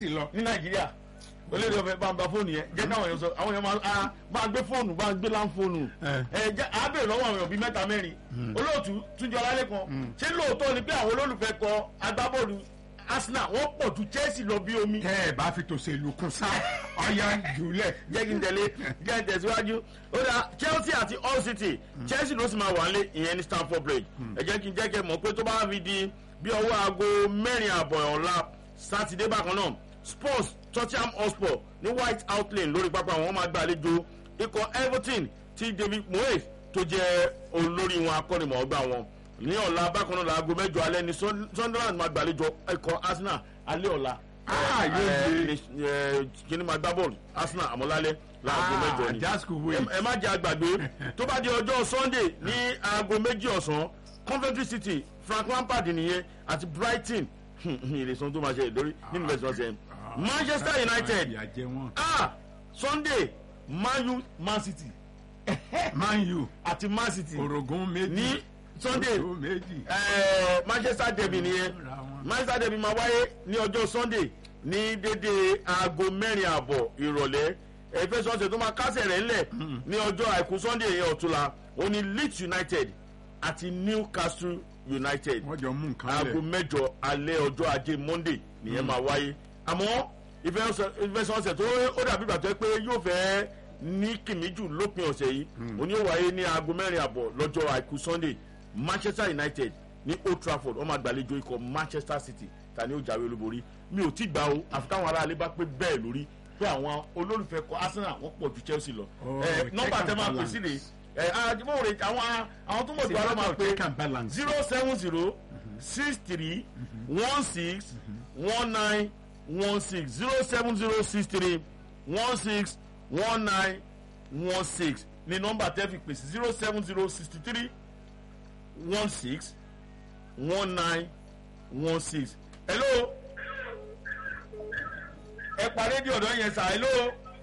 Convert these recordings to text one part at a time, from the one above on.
lọ. ní nàìjíríà olórí ọbẹ̀ bá ń ba fóònù yẹn jẹ́ káwọn èèyàn sọ àwọn èèyàn máa ah, bá ń gbé fóònù bá ń gbé láǹfóònù Eh. ẹ jẹ́ àbẹ̀rẹ̀ lọ́wọ́ àwọn èèyàn bíi mẹ́ta mẹ́rin olóòtú túnjọ alálẹ́ kan ṣé lóòótọ́ ni pé àwọn olólùfẹ́ kọ agbábọ́ọ̀lù arsenal wọ́n pọ̀ ju chelsea lọ bí omi tẹ́ ẹ bá fi tòṣèlú kún sá ọyá jùlẹ̀. jẹ́ kí n tẹ̀lé jẹ́ kí n tẹ̀síwájú ó dá chelsea àti all city chelsea ló sì máa wà nílé ìyẹn ní stamford bridge ẹ jẹ́ kí n jẹ́ kí ẹ mọ̀ pé tó bá fi di bí ọwọ́ aago mẹ́rin àbọ̀ ọ̀la sátidé bákan náà spurs tottenham hotspur ní white hart lane lórí pápá wọn máa gbàlejò ikọ̀ everton tí david moyes tó jẹ́ olórí wọn akọ́nimọ̀ọ́gbà wọn ní ọ̀la bákan náà láago mẹ́jọ alẹ́ ní Sun- sunderland máa gbàlejò ikọ̀ arsenal alẹ́ ọ̀la Ah, yóò Eh, eh, kíni máa gbá bọ́ọ̀lù arsenal àmọ́lálẹ́ láago mẹ́jọ ni just wait. ẹ ẹ má jẹ́ àgbàgbé tó bá di ọjọ́ sunday ní aago méjì ọ̀sán coventry city frank lampard nìyẹn àti brighton ìrèsàn tó máa ṣe lórí nínú bẹ́ẹ̀ sọ́sẹ̀ manchester united ìyà jẹ wọn. ah sunday man u man city man u àti man city orogún méjì. ní sunday orogún méjì. eh, manchester derby nìyẹn Ra wọn. manchester derby máa wáyé ní ọjọ́ sunday ní dédé aago mẹ́rin àbọ̀ ìrọ̀lẹ́ ìfẹsọ̀ọ̀sẹ̀ tó máa kásẹ̀ rẹ̀ ńlẹ̀ ní ọjọ́ àìkú sunday yẹn ọ̀túnla ó ní leeds united àti newcastle united wọ́n jọ mú nǹkan aago lẹ̀. mẹ́jọ alẹ́ ọjọ́ ajé monday nìyẹn máa wáyé àmọ́ ìfẹsọ̀ọ̀sẹ̀ tó ó dàbí ìgbà tó yẹ pé yóò fẹ́ ní kìmíjù lópin ọ̀sẹ̀ yìí ó ní ó wáyé ní aago mẹ́rin àbọ̀ lọ́jọ́ àìkú sunday manchester united ní old trafford wọ́n máa gbàlejò ikọ̀ manchester city ta ni ó jáwé olúborí mi ò tí gbà o àfi táwọn aráalé bá pé bẹ́ẹ̀ lórí pé àwọn olólùfẹ́ kọ arsenal wọ́n pọ̀ ju chelsea lọ Oh, ẹ check nọ́mbà and tẹ máa pè balance. sí rè ẹ àdìmọ́ rè àwọn àwọn tó mọ̀ jù alọ́ máa pé check and balance. zero seven zero six three one six one nine one six zero seven zero six three one six one nine one six ní nọ́mbà tẹ́ fi pèsè zero seven zero sixty three one six one nine one six. hello ẹ pa rédíò ọ̀dọ́ yẹn sà hello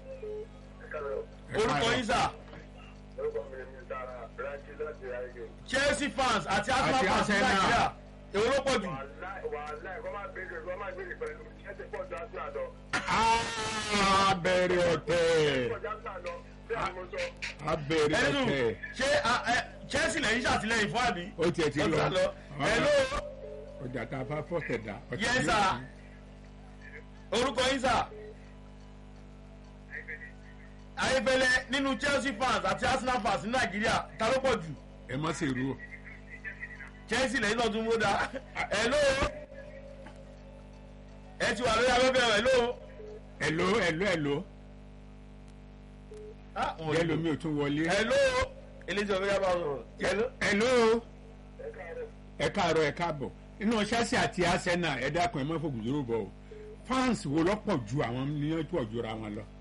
orúkọ yín sà chelsea fans àti arsenal Àti fans ní Arsenal. nàìjíríà èwo ló pọ̀ jù. a bẹ̀rẹ̀ ọ̀tẹ̀. a bẹ̀rẹ̀ ẹnu ọ̀tẹ̀. ṣé a- ẹ, chelsea lẹ́yìn ṣàtìlẹ́yìn fún àbí. ó tiẹ̀ ti Ó lọ. ti lọ hello ọjà tá a bá fọ́tẹ̀ dá. ọ̀tẹ̀ yes yóò sir orúkọ yín sà. ayébẹlẹ nínú chelsea fans àti arsenal fans ní nàìjíríà ta ló pọ̀ jù ẹ má ṣe rú o. chelsea lẹ́yìn náà tún mú da hello ẹ ti wà lórí abẹ́bẹ́ hello. ẹ̀ló ẹ̀ló ẹ̀ló Ah, wọn ò jẹ́ lò. lomi ò tún wọlé. hello eléjì ọ̀bẹ yàrá sọ̀rọ̀ hello. ẹ̀ló ẹ káàárọ̀ ẹ káàbọ̀ inú chelsea àti arsenal ẹ dákun ẹ má fògùn dúró bọ̀ o fans wo lọ́pọ̀ ju àwọn níyàn tó ọ̀jọ́ra wọn lọ.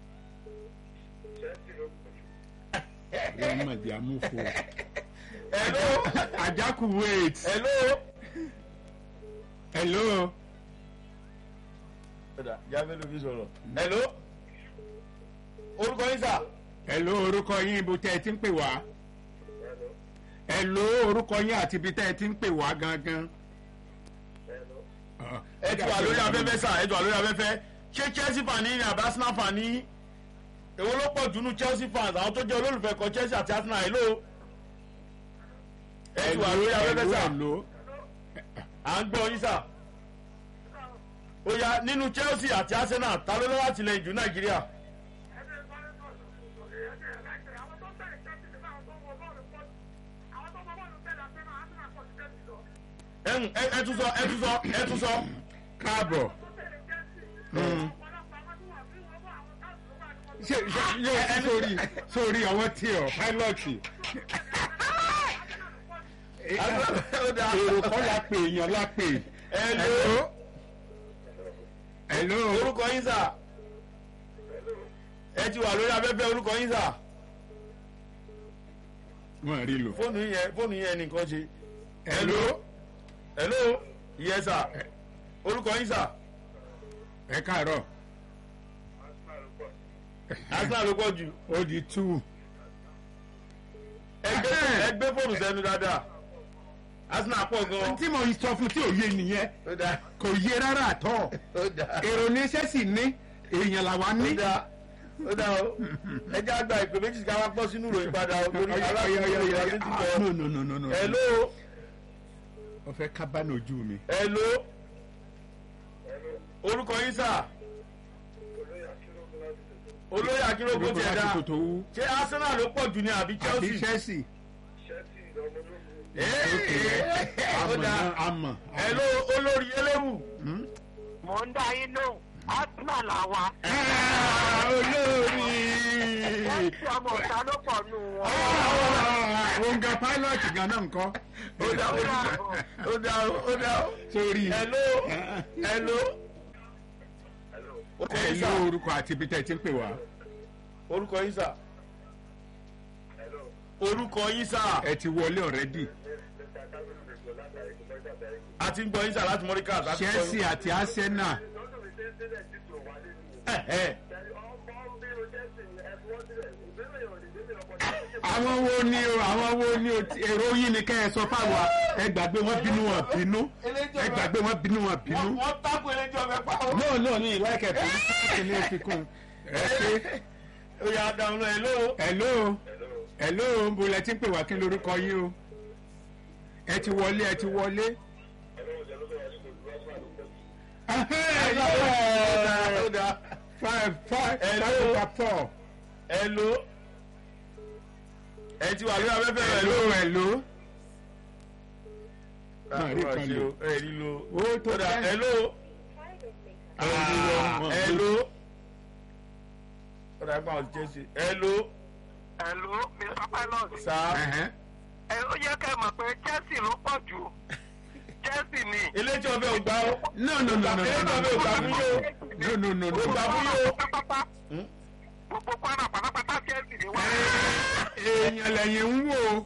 wọ́n mọ̀ di amúfo. hello àjákù wait. hello. ẹ̀ló ọ̀dà jáfẹ́ ló fi sọ̀rọ̀. hello orúkọ yín sà. ẹ̀ló orúkọ yín ibo tẹ́ ẹ ti ń pè wá. ẹ̀ló orúkọ yín àti ibi tẹ́ ẹ ti ń pè wá gangan. ẹ ti wà lórí afẹ́fẹ́ sà ẹ ti wà lórí afẹ́fẹ́ ṣé chelsea fan ní ní àbí arsenal fan ní èwo ló pọ̀ jùlọ chelsea fans àwọn tó jẹ́ olólùfẹ́ kan chelsea àti arsenal hello. ẹ ti wà lórí afẹ́fẹ́ sà ẹ̀ló à ń gbọ́ yín sà. ó yá nínú chelsea àti arsenal ta ló lọ́wọ́ àtìlẹyìn jù nàìjíríà. ẹ ń- ẹ ẹ tún sọ ẹ tún sọ ẹ tún sọ. káàbọ̀. ṣe ṣe ṣe sórí sórí àwọn tí ọ pálọ̀tì ó dáa. èrò kọ́ la pè èèyàn la pè. Hello. ẹ̀ló orúkọ yín sà ẹ ti wà lórí afẹ́fẹ́ orúkọ yín sà wọ́n rí lò. fóònù yẹn fóònù yẹn nìkan ṣe ẹ̀ló hello yẹ sà orúkọ yín sà ẹ káàárọ̀ arsenal ló pọ̀ jù ó di two. ẹ gbé ẹ gbé fóònù sẹ́nu dáadáa arsenal pọ̀ gan. tí mo sọ fún tí ò yé nìyẹn ó dáa kò yé rárá àtọ́ ó dáa èrò ní sẹ́sì ní èèyàn làwa ní. ó dáa ó dáa o ẹ jẹ́ àgbà ìpè méjì ká wá pọ́ sínú ìròyìn padà o torí Ọya, ọya, aláàbò ọya, ọya, ìròyìn ti ah, bọ̀. no no no no no. hello o fẹ́ kábàánù ojú mi. hello orúkọ yín sà olóyè akérògbò tiẹ̀ dá Orúkọ tó wú. ṣé arsenal ló pọ̀ jù ní àbí àbí chelsea. chelsea. Ee, ó àmọ̀ dáa náà àmọ̀. hello olórí eléwù. mò ń dá yín lóhùn arsenal làwa Ah, olórí. ẹsẹ ọmọ ọ̀tá ló pọ̀ nù wọn. òǹgà pilot gan náà nǹkan. ó dá ó dá ó dá ó dá sórí. hello hello. orúkọ ẹ yín ló sà orúkọ àti ibi tẹ́ ẹ ti ń pè wá. orúkọ yín sà orúkọ yín sà ẹ ti wọlé ọ̀rẹ́dì. a ti ń gbọ́ yín sà láti mọ́ríkà láti gbọ́ yín. chelsea àti arsenal. ẹ ẹ àwọn wo ni o àwọn wo ni o ti- èrò yín ni kẹ́ ẹ sọ fáwa ẹ gbàgbé wọn bínú wọn bínú ẹ gbàgbé wọn bínú wọn bínú. wọ́n wọ́n tákù eléjọ́ ọ̀fẹ́ pa ọ́. no no ní ìlẹ́kẹ̀ fún kí ni o fi kún. ẹ ṣe ó yà dáhùn lọ hello. hello hello ń bolẹ̀ tí ń pè wá kí lorúkọ yín o. ẹ ti wọlé ẹ ti wọlé. ó dá five five Hello. five over four. hello. ẹ ti wà lórí afẹ́fẹ́ rẹ̀ hello ló. hello. náà rí Máa kan ṣe lò. o, ẹ rí lo. ó tó ó dá bẹ́ẹ̀. hello. Ah, hello. ó dá gbọ́n àwọn chelsea. hello. ẹ̀lú mr pilot sá. Ẹ̀hẹ́n. ẹ ó yẹ kẹ́ ẹ mọ̀ pé chelsea ló pọ̀ jù chelsea ni. eléjọ́ ọbẹ̀ ò gbá ọ́. no no no no eléjọ́ ọbẹ̀ ò gbà fún yóò. no no no ó gbà no. fún yóò. pátápátá Hmm? gbogbo kwara pátápátá chelsea ni wá. èèyàn lẹ́yìn ń wò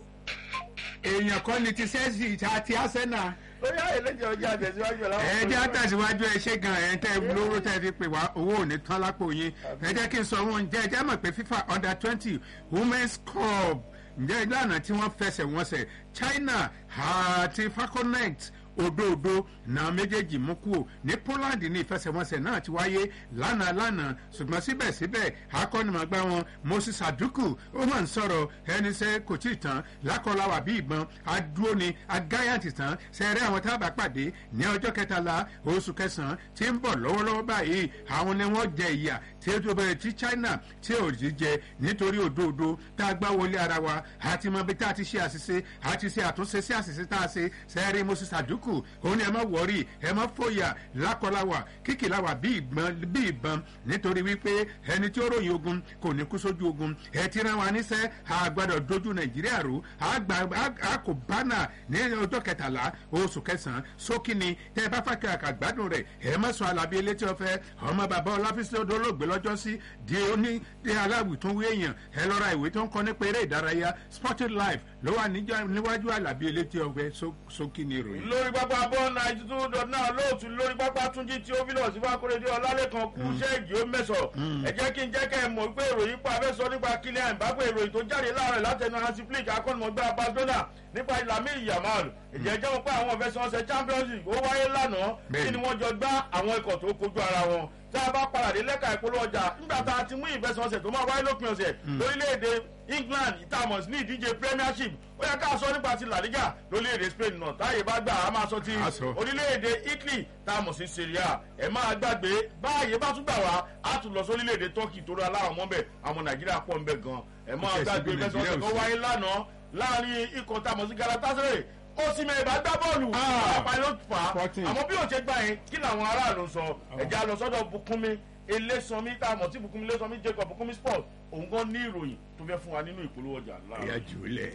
èèyàn kọ́ ni ti chelsea àti arsenal. ó yá eléjọ́ ọjà àtẹ̀síwájú ẹ̀ láwọn. ẹ jẹ́ àtàsíwájú ẹ ṣe gan ẹ̀ tẹ́ lóró tẹ́ fi pè wá owó ò ní tán lápò yín ẹ jẹ́ kí n sọ wọn jẹ́ ẹ jẹ́ mọ̀ pé fifa under twenty women's cup ǹjẹ́ ìlànà tí wọ́n fẹsẹ̀ wọn sẹ̀ china àti falconet òdòdó náà méjèèjì mú kúrò ní poland ní ìfẹsẹ̀wọnsẹ̀ náà ti wáyé lánàá lánàá ṣùgbọ́n síbẹ̀síbẹ̀ akọ́nimọ̀gbá wọn moses aduku ó máa ń sọ̀rọ̀ ẹni sẹ́ kò tí ì tán lákọláwà bí ìbọn adúró ni agáyàntì tán sẹ́rẹ́ àwọn tá a bá pàdé ní ọjọ́ kẹtàlá oṣù kẹsàn-án tí ń bọ̀ lọ́wọ́lọ́wọ́ báyìí àwọn ni wọ́n jẹ ìyà tí ó tó bẹ̀rẹ̀ tí china tí ò rí jẹ nítorí òdòdó tá a gbá wọlé ara wa àti mọ bí tá a ti ṣe àṣìṣe àti ṣe àtúnṣe sí àṣìṣe tá a ṣe sẹ́rẹ́ moses aduku òun ni ẹ má wọrí ẹ má fòyà lákọláwà kíkìláwà bí ìbọn bí ìbọn nítorí wípé ẹni tí ó ròyìn ogun kò ní kú sójú ogun ẹ ti rán wa níṣẹ́ àgbàdo dojú nàìjíríà rú àgbà a kò bánà ní ọjọ́ kẹtàlá oṣù kẹsàn-án sókè ni tẹ ẹ bá fàkẹ́ àkàgbádùn rẹ̀ ẹ má sọ alábí elétí ọ̀fẹ́ ọmọ bàbá ọláfíìsì olóògbé lọ́jọ́ sí di oní di aláwì tó ń wé èèyàn ẹ lọ ra ìwé tó ń kọ́ nípa eré ìdárayá sporting life ló wà níjọ́- níwájú alábí elétí ọ̀fẹ́ sókè ni ìròyìn. lórí pápá bọ́ ninety two dot náà lóòtú lórí pápá túnjí tí ó fi lọ sí fákúrédé ọlálẹ́kan kú ṣẹ́ẹ̀gì ó mẹ́sọ̀ ẹ jẹ́ kí n jẹ́ kẹ́ ẹ mọ̀ pé ìròyìn pa abẹ́ sọ nípa kílíà ìbápẹ́ ìròyìn tó jáde láàárọ̀ látẹnu hansi flick akọ́nimọ̀gbá barcelona nípa ìlàmì ìyàmáàlù ìjẹ́ jẹ́ wọn pé àwọn ìfẹsẹ̀wọnsẹ̀ champions league ó wáyé lánàá kí Bẹ́ẹ̀ni. ni wọ́n jọ gbá àwọn ikọ̀ tó kojú ara wọn tá a bá padà dé lẹ́ka ìpolówó ọjà nígbà tá a ti mú ìfẹsẹ̀wọnsẹ̀ tó máa wáyé lópin ọ̀sẹ̀ lórílẹ̀‐èdè england ìtàmọ̀s ní ìdíje premiership ó yẹ ká sọ nípa ti la liga lórílẹ̀‐èdè spain náà táyé bá gbà á máa sọ ti A sọ. orílẹ̀-èdè italy tá a mọ̀ sí syria ẹ̀ máa gbàgbé báyìí bá tún gbà wá á tún lọ sórílẹ̀-èdè turkey tó rà láwọn ọmọ bẹ̀ àwọn nàìjíríà pọ̀ ń bẹ̀ gan ẹ̀ máa Ó tẹ̀sí gbàgbé bí fẹsẹ̀ Nàìjíríà ọ̀sẹ̀ ò tó sí. wáyé lánàá láàrin ikọ̀ tá a mọ̀ sí galatasaray ó sì mẹ́ ìbá gbá bọ́ọ̀lù Ah. àpá ló fà á Fourteen. àmọ́ bí ó ṣe gbà yẹn kí làwọn aráàlú sọ ẹ̀já lọ sọ́dọ̀ bukunmi elésanmi tá a mọ̀ sí bukunmi elésanmi jacob bukunmi sport òun gan ní ìròyìn tó fẹ́ fún wa nínú ìpolówó ọjà láàárọ̀. ìyá jùlẹ̀.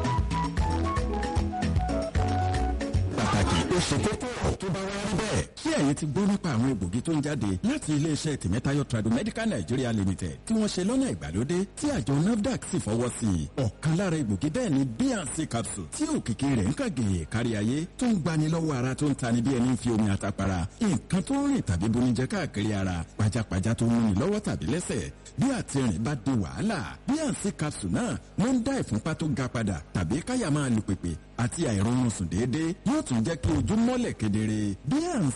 pàtàkì ó ṣe kókó ọ̀rọ̀ tó bá wá rí bẹ́ẹ̀. kí ẹ̀yin ti gbọ́ nípa àwọn egbògi tó ń jáde láti iléeṣẹ́ tìmẹ́tayọ tradomedical nigeria limited tí wọ́n ṣe lọ́nà ìgbàlódé tí àjọ nafdac sì fọwọ́ sí i ọ̀kan lára egbògi bẹ́ẹ̀ ni bnc capsule tí òkìkí rẹ̀ ń kàgé kárí ayé tó ń gbani lọ́wọ́ ara tó ń tani bí ẹni fi omi àtàpàrà nǹkan tó ń rìn tàbí bonijẹ káàkiri ara pajápajá tó ń múni lọ́wọ́ tàbí lẹ́sẹ̀ bí àtìrìn bá di wàhálà bnc capsule náà ló ń dá ìfúnpá tó ga padà tàbí káyà máa lu pèpè àti àìrọ̀rùn sùn déédéé yóò tún jẹ́ kí ojú mọ́lẹ̀ kedere bnc